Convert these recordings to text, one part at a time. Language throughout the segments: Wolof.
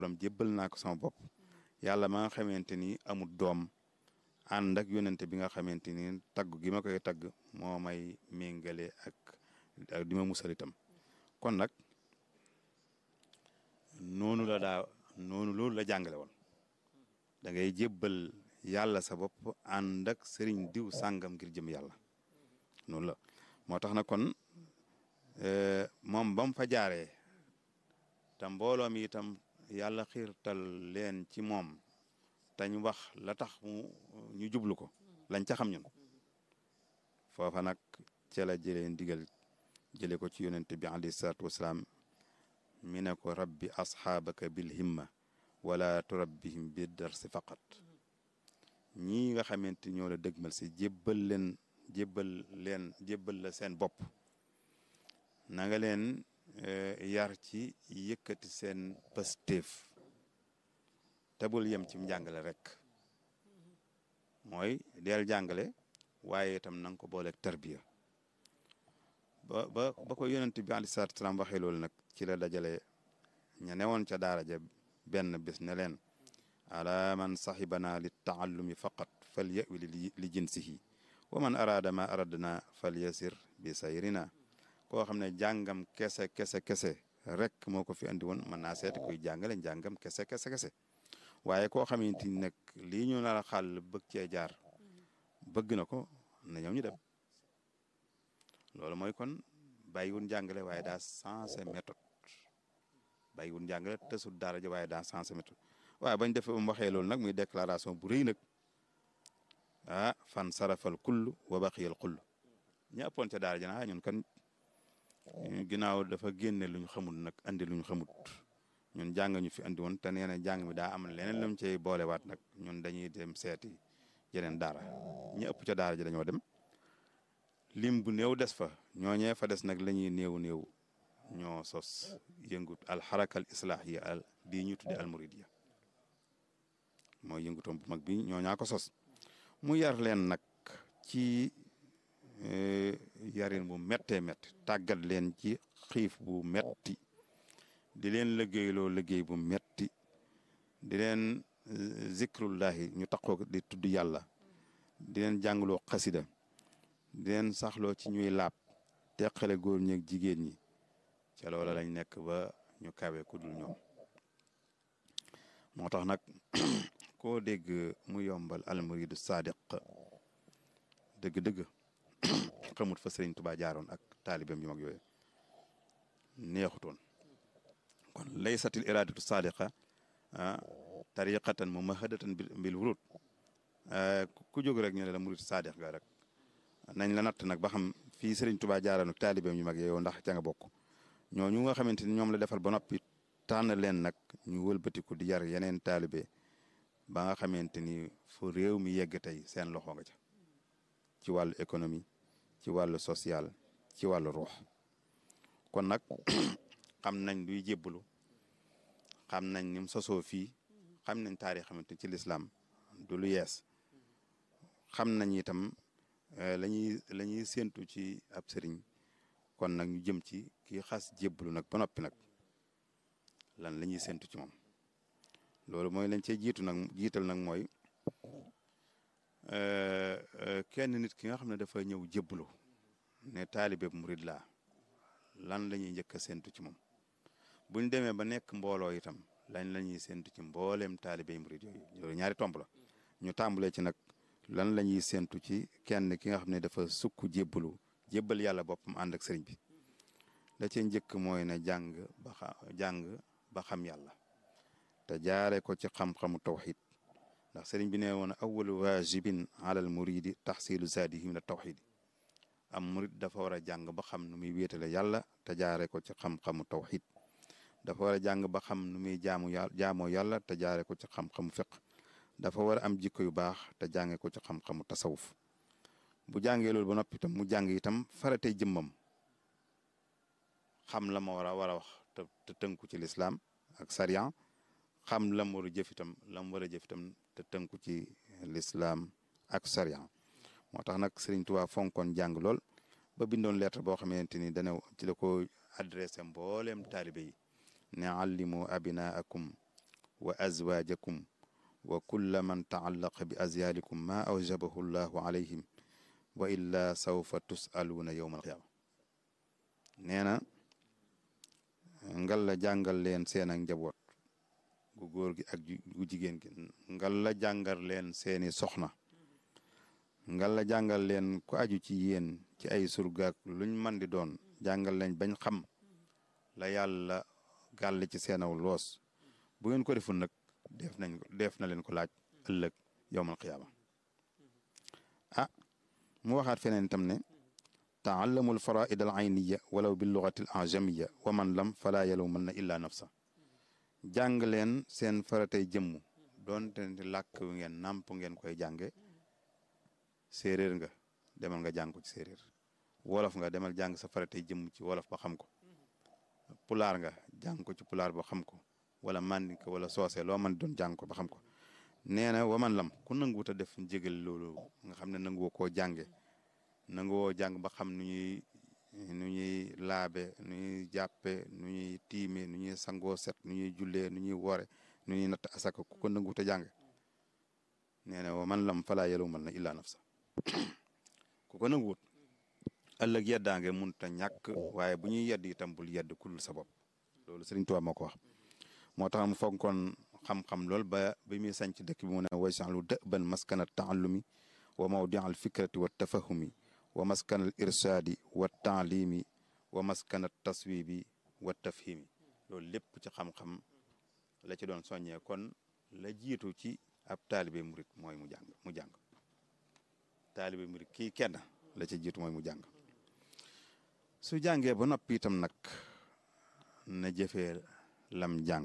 borom jébbal naa ko sama bopp yàlla ma nga xamante ni amul doom ànd ak yonente bi nga xamante ni tagg gi ma koy tagg moo may méngale ak ak di ma musal itam kon nag noonu la daa noonu loolu la jàngale woon da ngay jébbal yàlla sa bopp ànd ak sëriñ diw sàngam ngir jëm yàlla noonu la moo tax na kon moom ba mu fa jaaree te mbooloo mi itam yàlla xiirtal leen ci moom tañ wax la tax mu ñu jublu ko lañ ca xam ñun foofa nag ca la jëlee ndigal jële ko ci yonente bi alayhi salaatu wasalaam mi ne ko rabbi asxaabaka bil himma wala turabbihim bi darsi faqat ñii nga xamante ñoo la dëgmal si jébbal leen jébbal leen jébbal la seen bopp na nga leen yar ci yëkkati seen pastéef te bul yem ci njàngale rek mooy deel jàngale waaye itam na nga ko booleeg tarbiya ba ba ba ko yonent bi alayhi salaatu salaam waxee loolu nag ci la dajale ña newoon ca daara ja benn bés ne leen ala man saxibana li taallumi faqat fal yawi li jinsihi wa man araada ma aradna fal yasir bi sayrina koo xam ne jàngam kese kese kese rek moo ko fi andi woon mën naa seeti kuy jàngale njàngam kese kese kese waaye koo xamante ni nag lii ñu nar a xàll bëgg cee jaar bëgg na ko na ñëw ñu dem loolu mooy kon bàyyiwul njàngale waaye daa sensé méthode bàyyiwul njàngale tësul daara ja waaye daa sensé méthode waaye bañ defee mu waxee loolu nag muy déclaration bu rëy nag ah fan sarafal kull wa baqiyal kull ña ëppoon ca daara ja na ñun kan ginnaaw dafa génne lu ñu xamul nag andi lu ñu xamut ñun jàng ñu fi andi woon te nee na jàng mi daa am leneen lu mu cay boolewaat nag ñun dañuy dem seeti yeneen daara ñi ëpp ca daara ji dañoo dem lim bu néew des fa ñooñee fa des nag la ñuy néew néew ñoo sos yëngut alxarakal islaahiya al bii ñu tudde almuridiya mooy yëngutoom bu mag bi ñoo ñaa ko sos mu yar leen nag ci yarin bu méttee métti tàggat leen ci xiif bu metti di leen liggéeyloo liggéey bu metti di leen zikrullahi ñu taxoo di tudd yàlla di leen jàngloo xasida di leen saxloo ci ñuy laab teqale góor ñi ak jigéen ñi ca loola lañ nekk ba ñu kawe ku dul ñoom moo tax nag koo dégg mu yombal almuridu sadiq dëgg-dëgg xamut fa sëriñ Tuubaa jaaroon ak taalibeem yu mag yooyu neexutoon kon laysatil iradatu sadiqa tariqatan mumahadatan bil wurud ku jóg rek ñu ne la murid sadiq ga rek nañ la natt nag ba xam fii sëriñ Tuubaa jaaroon ak taalibeem yu mag yow ndax ca nga bokk ñooñu nga xamante ni ñoom la defal ba noppi tànn leen nag ñu wëlbatiku di yar yeneen taalibe ba nga xamante ni fu réew mi yegg tey seen loxo nga ca ci wàllu économie ci wàllu social ci wàllu ruux kon nag xam nañ luy jébbalu xam nañ ni mu sosoo fii xam nañ taarix xamante ci lislaam du lu yees xam nañ itam la ñuy la ñuy séentu ci ab sëriñ kon nag ñu jëm ci kii xas jébbalu nag ba noppi nag lan la ñuy séentu ci moom loolu mooy lañ cee jiitu nag jiital nag mooy kenn nit ki nga xam ne dafa ñëw jébbalu ne taalibe murid laa lan la ñuy njëkk a séentu ci moom buñ demee ba nekk mbooloo itam lañ la ñuy séentu ci mbooleem taalibe murid yooyu loolu ñaari tomb la ñu tàmbalee ci nag lan la ñuy séentu ci kenn ki nga xam ne dafa sukk jébbalu jébbal yàlla boppam ànd ak sëriñ bi la cee njëkk mooy ne jàng ba xa jàng ba xam yàlla te jaare ko ci xam-xamu tawxid ndax sëriñ bi ne woon awalu wajibin alal muridi taxsilu zaadihi min tawxid am murid dafa war a jàng ba xam nu muy wéetale yàlla te jaare ko ci xam-xamu tawxid dafa war a jàng ba xam nu muy jaamu yàlla jaamoo yàlla te jaare ko ci xam-xamu fiq dafa war a am jikko yu baax te jànge ko ci xam-xamu tasawuf bu jàngee loolu ba noppi itam mu jàng itam faratey jëmmam xam la ma war a war a wax te te tënku ci lislaam ak sariyan xam la mu war a jëf itam la mu war a jëf itam te tënku ci lislaam ak sariyan moo tax nag Sëriñ Tuubaa fonkoon jàng lool ba bindoon lettre boo xamante ni dana ci la ko adressé mbooleem taalibe yi ne allimu abinaakum wa azwaajakum wa kulla man taallaqa bi azyaalikum ma awjabahu llahu alayhim wa illa sawfa tusaluuna yowma alqiyaama nee na ngal la jàngal leen seen ak njaboot gu góor gi ak gu jigéen gi ngal la jàngal leen seeni soxna ngal la jàngal leen ku aju ci yéen ci ay surgaak luñ mën di doon jàngal leen bañ xam la yàlla gàll ci seenaw loos bu ngeen ko deful nag def nañ ko def na leen ko laaj ëllëg yowmal qiyaama ah mu waxaat feneen itam ne taallamu alfaraid al ayniya walaw bi lugati al ajamiya wa man lam fala yalumanna illa nafsa jàng leen seen faratay jëmm doonte ne làkk wi ngeen nàmp ngeen koy jànge séeréer nga demal nga jàng ko ci séeréer wolof nga demal jàng sa faratay jëmm ci wolof ba xam ko pulaar nga jàng ko ci pulaar ba xam ko wala mandinka wala soose loo mën doon jàng ko ba xam ko nee na waman lam ku nanguwut a def jégal loolu nga xam ne nanguwoo koo jànge nanguwoo jàng ba xam nu ñuy nu ñuy laabe nu ñuy jàppe nu ñuy tiime nu ñuy sangoo set nu ñuy jullee nu ñuy woore nu ñuy natt asaka ku ko nanguwut a jàng nee na waman lam falaa yalumal na illa nafsa ku ko nanguwut ëllëg yeddaange munta ñàkk waaye bu ñuy yedd itam bul yedd kulul sa bopp loolu Sëriñ Tuubaa moo ko wax moo tax mu fonkoon xam-xam lool ba bi muy sanc dëkk bi mu ne waj'alhu da'ban maskana taallumi wa mawdia al fikrati wa tafahumi wa maskana al irsaadi wa taalimi wa maskana taswibi wa tafhimi loolu lépp ci xam-xam la ci doon soññee kon la jiitu ci ab taalibe murit mooy mu jàng mu jàng taalibe murit kii kenn la ci jiitu mooy mu jàng su jàngee ba noppi itam nag na jëfee lam jàng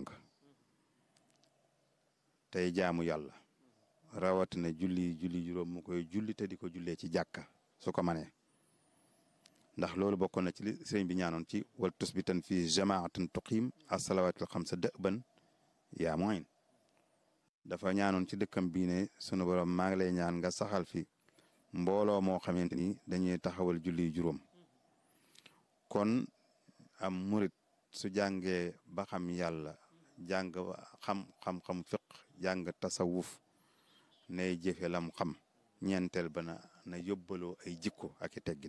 tey jaamu yàlla rawatina julli julli juróom mu koy julli te di ko jullee ci jàkka su ko manee ndax loolu bokkoon na ci li sëriñ bi ñaanoon ci wal tusbitan fi jamaatin tuqiim asalawatil xamsa dëban yaa moyin dafa ñaanoon ci dëkkam bii ne sunu borom maa ngi lay ñaan nga saxal fi mbooloo moo xamante ni dañuy taxawal julli juróom kon am murit su jàngee ba xam yàlla jàng xam xam-xam fiq jàng tasawuf nay jëfe lam xam ñeenteel ba na na yóbbaloo ay jikko ak i teggin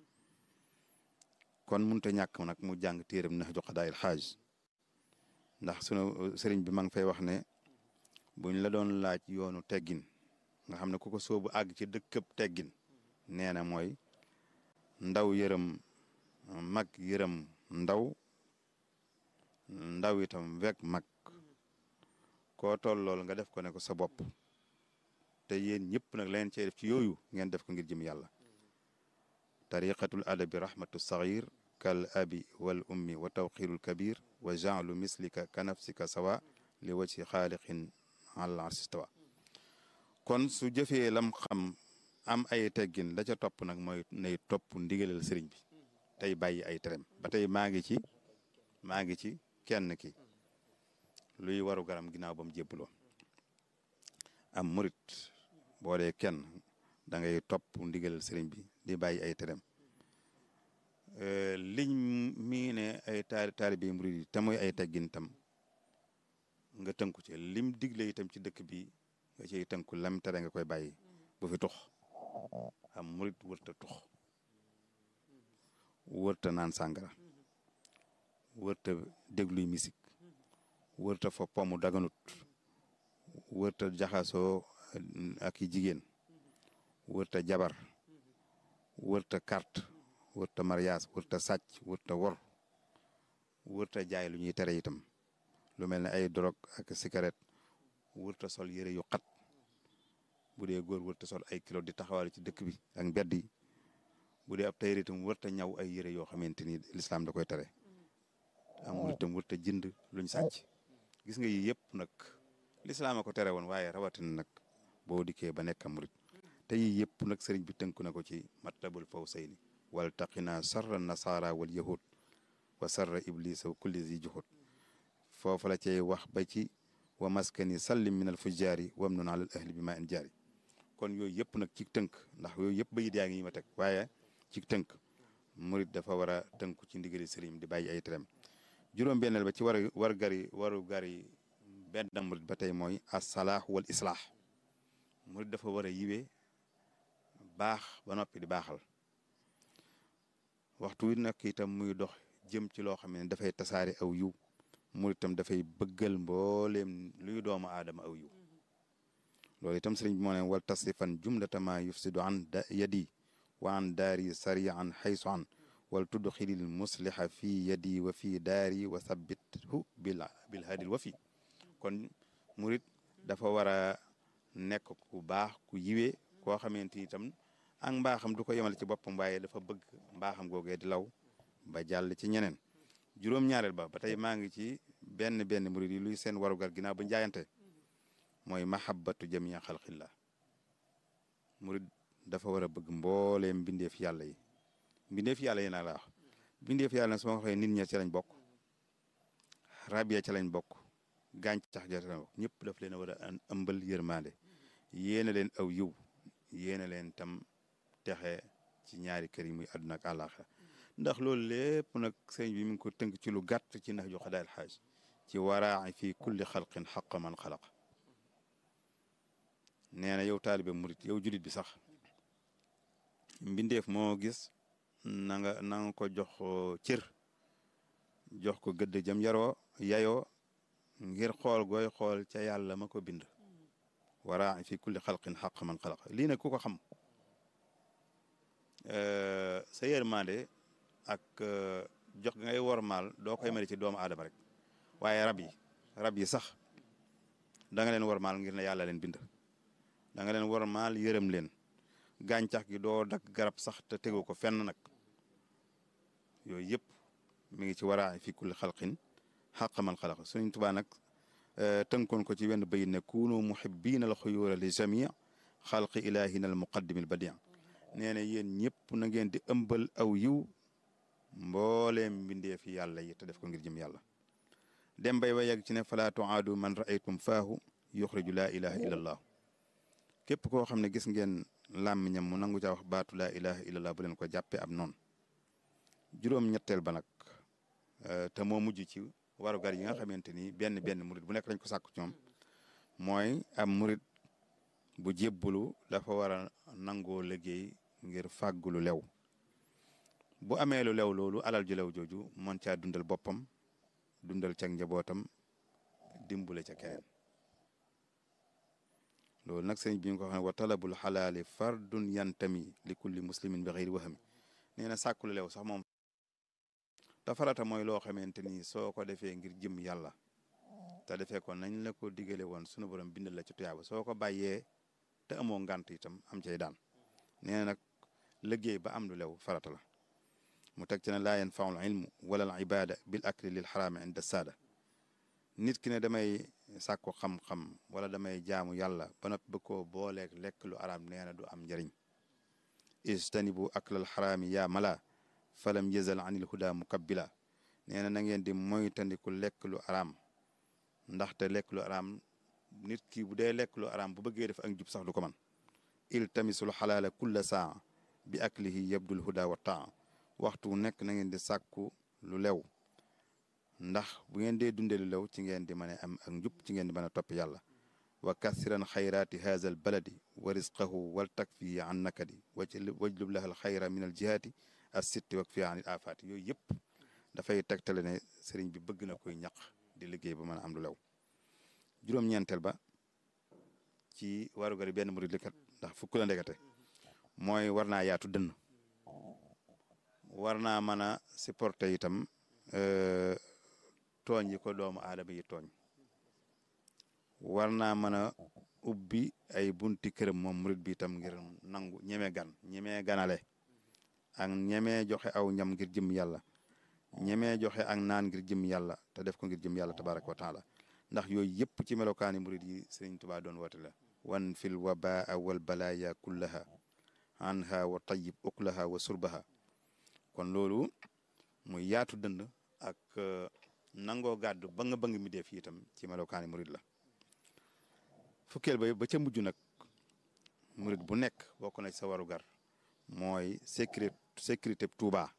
kon munta ñàkk nag mu jàng téeram Nahju Qadaa'il Haaj ndax sunu sëriñ bi ma ngi fay wax ne buñ la doon laaj yoonu teggin nga xam ne ku ko soobu àgg ci dëkkëb teggin nee na mooy ndaw yërëm mag yërëm ndaw ndaw itam wek mag koo toll lool nga def ko ne ko sa bopp te yéen ñëpp nag leen cee def ci yooyu ngeen def ko ngir jëm yàlla tariqatul adabi rahmatu saxir kal abi wal ummi wa tawxirul kabir wa jaalu mislika ka nafsika sawa li wajhi xaaliqin al arsistawa kon su jëfee lam xam am ay teggin la ca topp nag mooy nay topp ndigalal sëriñ bi tey bàyyi ay terem ba tey maa ngi ci maa ngi ci kenn ki luy waru garam ginnaaw ba mu jébbaloo am murit boo dee kenn da ngay topp ndigalal sëriñ bi di bàyyi ay terem liñ mii ne ay taali taalibe murit yi te muy ay teggin tam nga tënku ci lim digle itam ci dëkk bi nga ciy tënku lam tere nga koy bàyyi bu fi tux am murit wërta tux wërta naan sàngara wërta dégluy misik wërta fa pomu daganut wërta jaxasoo ak i jigéen wërta jabar wërta carte wërta mariage wërta sàcc wërta wor wërta jaay lu ñuy tere itam lu mel ne ay drogue ak cigarette wërta sol yëre yu xat bu dee góor wërta sol ay kilo di taxawal ci dëkk bi ak mbedd yi bu dee ab tayër itam wërta ñaw ay yëre yoo xamante ni lislaam da koy tere amul itam wërta jënd luñ sàcc gis nga yi yëpp nag lislaam a ko tere woon waaye rawatina nag boo dikkee ba nekk murit te yi yëpp nag sëriñ bi tënk na ko ci matlabul fawsayni wal taqina sarra nasara wal yahud wa sarra iblisa wa kulli zi juhud foofu la cay wax ba ci wa maskani sallim min al fujjaari wam nun alal ahli bi ma in jaari kon yooyu yëpp nag ci tënk ndax yooyu yëpp bayit yaa ngi yi ma teg waaye ci tënk murit dafa war a tënku ci ndigali sëriñ di bàyyi ay terem juróom benneel ba ci war war gari waru gari benn murid ba tey mooy asalaah wal islaax murid dafa war a yiwee baax ba noppi di baaxal waxtu wi nag itam muy dox jëm ci loo xam ne dafay tasaare aw yiw murid itam dafay bëggal mbooleem luy doomu aadama aw yiw loolu itam sëriñ bi moo ne wal tasrifan jumlatama yufsidu an da yadi wa an daari sarian xaysu an wal tudxilil musliha fi yadi wa fi daari wa sabbithu bil bil hadil wa fi kon murit dafa war a nekk ku baax ku yiwee koo xamante ni itam ak mbaaxam du ko yemale ci boppam waaye dafa bëgg mbaaxam googee di law ba jàll ci ñeneen juróom-ñaareel ba ba tey maa ngi ci benn benn murit yi luy seen warugar ginnaaw ba njaayante mooy mahabbatu jamia xalqillah murit dafa war a bëgg mbooleem mbindeef yàlla yi mbindeef yàlla yi naa la wax mbindeef yàlla su ma waxee nit ña ci lañ bokk rab ya ci lañ bokk gàncax ja ci lañ bokk ñëpp daf leen a war a ëmbal yërmande yéena leen aw yiw yéena leen tam texe ci ñaari kër yi muy àdduna ak àllaaxa ndax loolu lépp nag sëñ bi mi ngi ko tënk ci lu gàtt ci nax ju xadaal xaaj ci waraa fi kulli xalqin xaqa man xalaq nee na yow taalibe murit yow julit bi sax mbindeef moo gis na nga na nga ko jox cër jox ko gëdd jëm yaroo yayoo ngir xool gooy xool ca yàlla ma ko bind waraa fi kulli xalqin xaq man xalaq lii nag ku ko xam sa yërmande ak jox ngay wormaal doo koy mari ci doomu aadama rek waaye rab yi rab yi sax da nga leen wormaal ngir ne yàlla leen bind da nga leen wormaal yërëm leen gàncax gi doo dagg garab sax te tegu ko fenn nag yooyu yëpp mi ngi ci waraa fi kulli xalqin xaq man xalaq Sëriñ Tuubaa nag tënkoon ko ci wenn bayit ne kunu muhibbiina al xuyuura li jamii xalqi ilaahina al muqaddimi al badii nee na yéen ñëpp na ngeen di ëmbal aw yiw mbooleem mbindeef yi yàlla yi te def ko ngir jëm yàlla dem bay wa yegg ci ne falaa tuaadu man raaytum faahu yuxriju laa ilaha illa allah képp koo xam ne gis ngeen làmmiñam mu nangu caa wax baatu laa ilaha illallah bu leen ko jàppee ab noonu juróom-ñetteel ba nag te moo mujj ci warugar yi nga xamante ni benn benn murit bu nekk lañ ko sàkku ci ñoom mooy am murit bu jébbalu dafa war a nangoo liggéey ngir fàggu lu lew bu amee lu lew loolu alal ju lew jooju mën caa dundal boppam dundal ca njabootam dimbule ca keneen loolu nag sëñ bi nga ko xam ne wa talabul xalaali fardun yantami li kulli muslimin bi xëyri waxami nee na sàkku lu lew sax moom te farata mooy loo xamante ni soo ko defee ngir jëm yàlla te defee ko nañ la ko digale woon sunu borom bindal la ci tuyaaba soo ko bàyyee te amoo ngant itam am cay daan nee na nag liggéey ba am lu lew farata la mu teg ci ne laa yanfaul ilmu wala al ibada bil akli lil xaraami inda saada nit ki ne damay sàkku xam-xam wala damay jaamu yàlla ba noppi bëgg koo booleeg lekk lu araam nee na du am njëriñ istanibu aklal xaraami yaa mala falam yazal anil huda mukabbila nee na na ngeen di moytandiku lekk lu araam ndaxte lekk lu araam nit ki bu dee lekk lu araam bu bëggee def ak njub sax du ko man iltamisul xalaala kulla saa bi aklihi yabdul huda wa taa waxtu nekk na ngeen di sàkku lu lew ndax bu ngeen dee dundee lu lew ci ngeen di mën a am ak njub ci ngeen di mën a topp yàlla wa kasiran xayraati haza al baladi wa risqahu wal takfi an nakadi wajlub lahal xayra min al jihaati as sitti wak fi anil afaati yooyu yëpp dafay tegtale ne sëriñ bi bëgg na koy ñaq di liggéey ba mën a am lu lew juróom-ñeenteel ba ci warugari benn murid likat ndax fukk la ndekete mooy war naa yaatu dënn war naa mën a supporter itam tooñ yi ko doomu aadama yi tooñ war naa mën a ubbi ay bunti këram moom murid bi itam ngir nangu ñeme gan ñeme ganale ak ñeme joxe aw ñam ngir jëm yàlla ñeme joxe ak naan ngir jëm yàlla te def ko ngir jëm yàlla tabaraka wa taala ndax yooyu yëpp ci melokaani murid yi sëriñ Tuubaa doon woote la wan fil wabaa wal balaaya kullaha anha wa tayyib uklaha wa surbaha kon loolu muy yaatu dënd ak nangoo gàddu ba nga bëgg mi def itam ci melokaani murid la fukkeel ba ba ca mujj nag murid bu nekk bokk na ci sa warugar mooy sécurité sécurité Tuubaa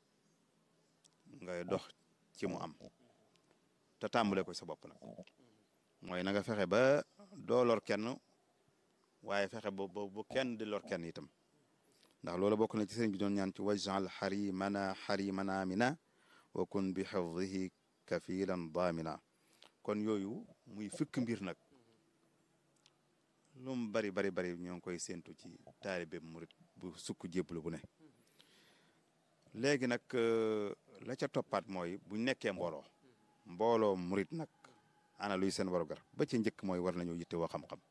ngay dox ci mu am te tàmbale ko sa bopp nag mooy na nga fexe ba doo lor kenn waaye fexe ba bu kenn di lor kenn itam ndax loolu bokk na ci sëriñ bi doon ñaan ci wajal xarimana xarimana mina wa kun bi xifdihi kafilan daamina kon yooyu muy fukk mbir nag lu mu bari bari bari ñoo ngi koy séentu ci taalibe murit bu sukk jébbalu bu ne léegi nag la ca toppaat mooy buñ nekkee mbooloo mbooloo murit nag ana luy seen warugar ba ci njëkk mooy war nañoo yitte woo xam-xam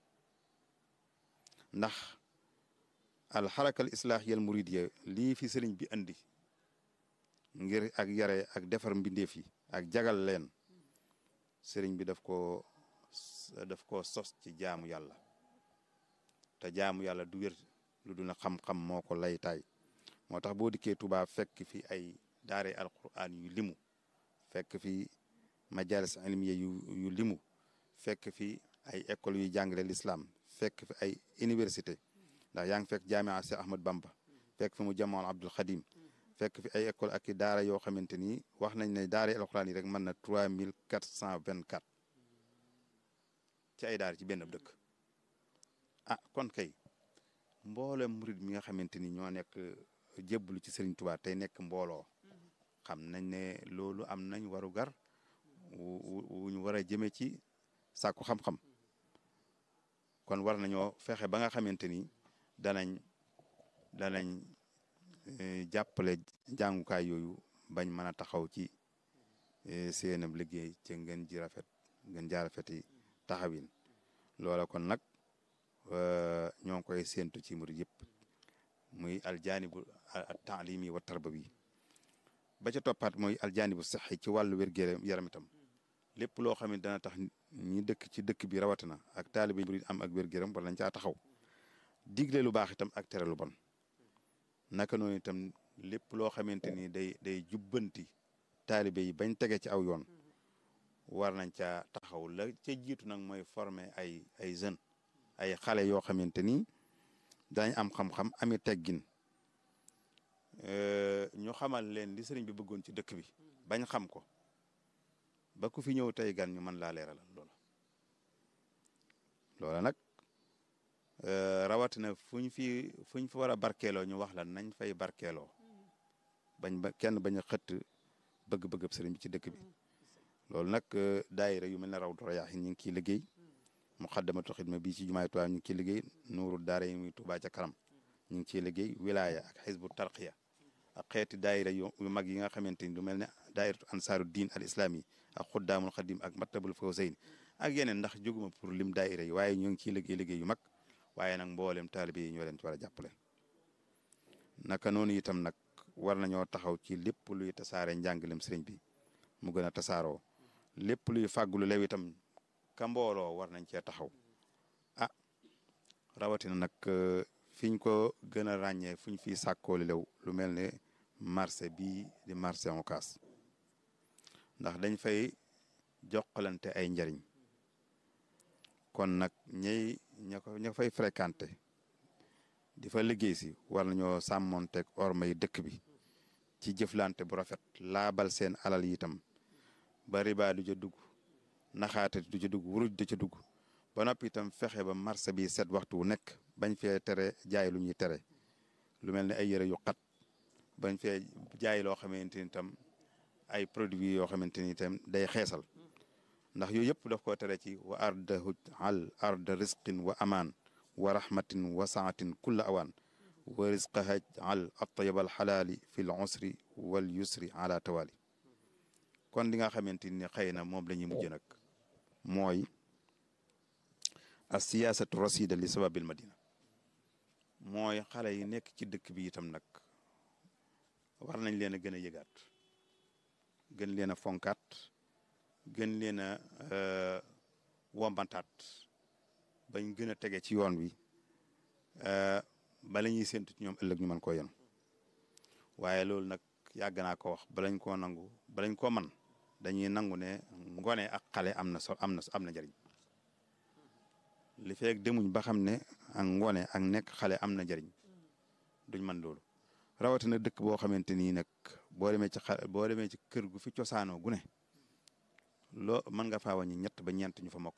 ndax alxarakal islaahiyal muridiyya lii fi sëriñ bi andi ngir ak yare ak defar mbindeef yi ak jagal leen sëriñ bi daf ko daf ko sos ci jaamu yàlla te jaamu yàlla du wér lu dul na xam-xam moo ko laytaay moo tax boo dikkee Tuubaa fekk fi ay daare alquran yu limu fekk fi majalis ilmiya yu yu limu fekk fi ay école yuy jàngale l'islam fekk fi ay université ndax yaa ngi fekk jaamia Cheikh Ahmad Bamba fekk fi mu jamoon Abdul Xadim fekk fi ay école ak i daara yoo xamante ni wax nañ ne daara alquran yi rek mën na trois mille quatre cent vingt quatre ci ay daara ci benn dëkk ah kon kay mboolem murid mi nga xamante ni ñoo nekk jébbalu ci Serigne Touba tey nekk mbooloo xam nañ ne loolu am nañ waru gar wu ñu war a jëme ci sàkku xam-xam kon war nañoo fexe ba nga xamante ni danañ danañ jàppale jàngukaay yooyu bañ mën a taxaw ci seenab liggéey ci ngeen ji rafet ngeen jaa rafeti taxawin loola kon nag ñoo ngi koy séentu ci murid yëpp muy aljaanibu taalimi wa tarbawi ba ca toppaat mooy aljaanibu saxi ci wàllu wér yaram itam lépp loo xam ne dana tax ñi dëkk ci dëkk bi rawatina ak taalibe murid am ak wér-gu-yaram war nañ caa taxaw digle lu baax itam ak tere lu bon naka noonu itam lépp loo xamante ni day day jubbanti taalibe yi bañ tege ci aw yoon war nañ caa taxaw la ca jiitu nag mooy former ay ay jeunes ay xale yoo xamante ni dañ am xam-xam ami teggin ñu xamal leen li sëriñ bi bëggoon ci dëkk bi bañ xam ko ba ku fi ñëw tey gan ñu mën laa leeralal loola loola nag rawatina fuñ fi fuñ fi war a barkeeloo ñu wax la nañ fay barkeeloo bañ ba kenn bañ a xëtt bëgg-bëgg sëriñ bi ci dëkk bi loolu nag daayira yu mel ne Rawdu Rayaahin ñu ngi ciy liggéey Muxaddamatul Xidma bii ci jumaay Tuubaa ñu ngi ciy liggéey Nuuru Daara yi muy Tuubaa ca kanam ñu ngi ciy liggéey wilaaya ak xisbu tarqiya ak xeeti daayira yu mag yi nga xamante ni lu mel ne daayiratu ansaaru diin al islaami ak xuddaamul xadim ak mattabul fawzayn ak yeneen ndax jóguma pour lim daayira yi waaye ñoo ngi ciy liggéey liggéey yu mag waaye nag mboolem taalibe yi ñoo leen ci war a jàppale naka noonu itam nag war nañoo taxaw ci lépp luy tasaare njàngalem sëriñ bi mu gën a tasaaroo lépp luy fàggulu lew itam ka mbooloo war nañ cee taxaw ah rawatina nag fiñ ko gën a ràññee fuñ fi sàkkooli lew lu mel ne marché bii di marché Ocass ndax dañ fay jokkalante ay njariñ kon nag ñey ña ko ña fay fréquenté di fa liggéey si war nañoo sàmmonteeg ormay dëkk bi ci jëflante bu rafet laabal seen alal yi itam ba riba du ca dugg naxaate du ca dugg wuruj du ca dugg ba noppi itam fexe ba marché bi set waxtu wu nekk bañ fee tere jaay lu ñuy tere lu mel ne ay yëre yu xat bañ fee jaay loo xamante ni itam ay produits yoo xamante ni itam day xeesal ndax yooyu yëpp daf ko tere ci wa arda al arda risqin wa amaan wa rahmatin wa saatin kulla awaan wa risqaha al atayab al xalaali fi l usri wal yusri ala tawali kon li nga xamante ni xëy na moom la ñuy mujj nag mooy as siyaasatu rasida li sababil madina mooy xale yi nekk ci dëkk bi itam nag war nañ leen a gën a yëgaat gën leen a fonkaat gën leen a wombantaat bañ gën a tege ci yoon wi bala ñuy séntu ci ñoom ëllëg ñu mën koo yenu waaye loolu nag yàgg naa ko wax balañ koo nangu balañ koo man dañuy nangu ne ngone ak xale am na so am na am na njëriñ li feek demuñ ba xam ne ak ngone ak nekk xale am na njëriñ duñ man loolu rawatina dëkk boo xamante nii nag boo demee ci xa boo demee ci kër gu fi cosaanoo gu ne loo mën nga faa wàññi ñett ba ñeent ñu fa mokk